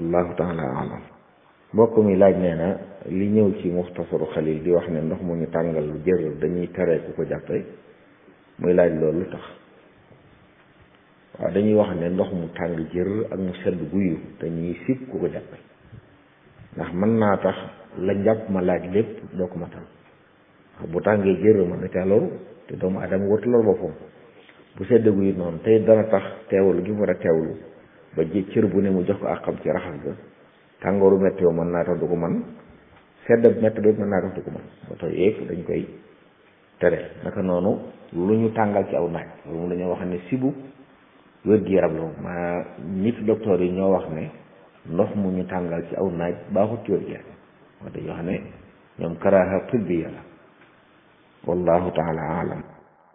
wallahu taala alam mbokk mi laaj nee na li ñëw ci muxtasaru xalil di wax ne ndox mu ñu tàngal jër dañuy tere ku ko jàppe muy laaj loolu lu tax waaw dañuy wax ne ndox mu tàng jër ak mu sedd guyu dañuy sib ku ko jàppe ndax mën naa tax la njàpp ma laaj lépp doo ko matal bu tàngee jër mën na caa loru te doomu adama wartu lor boppam bu sedd guyu noonu tey dana tax teewlu gi mu war a teewlu ba ji cër bu ne mu jox ko ak xam ci raxas ga tàngooru metti yoo mën naa tax du ko man sedd metti ba mën naa tax du ko man ba tax yëpp dañ koy tere naka noonu lu ñu tàngal ci aw naaj loolu moom dañoo wax ne sibu wér-gi-yaram la moom maa nit docteur yi ñoo wax ne ndox mu ñu tàngal ci aw naaj baaxut ci wér-gi-yaram wax dañoo xam ne ñoom karaaha tibbiya la wallahu taala alam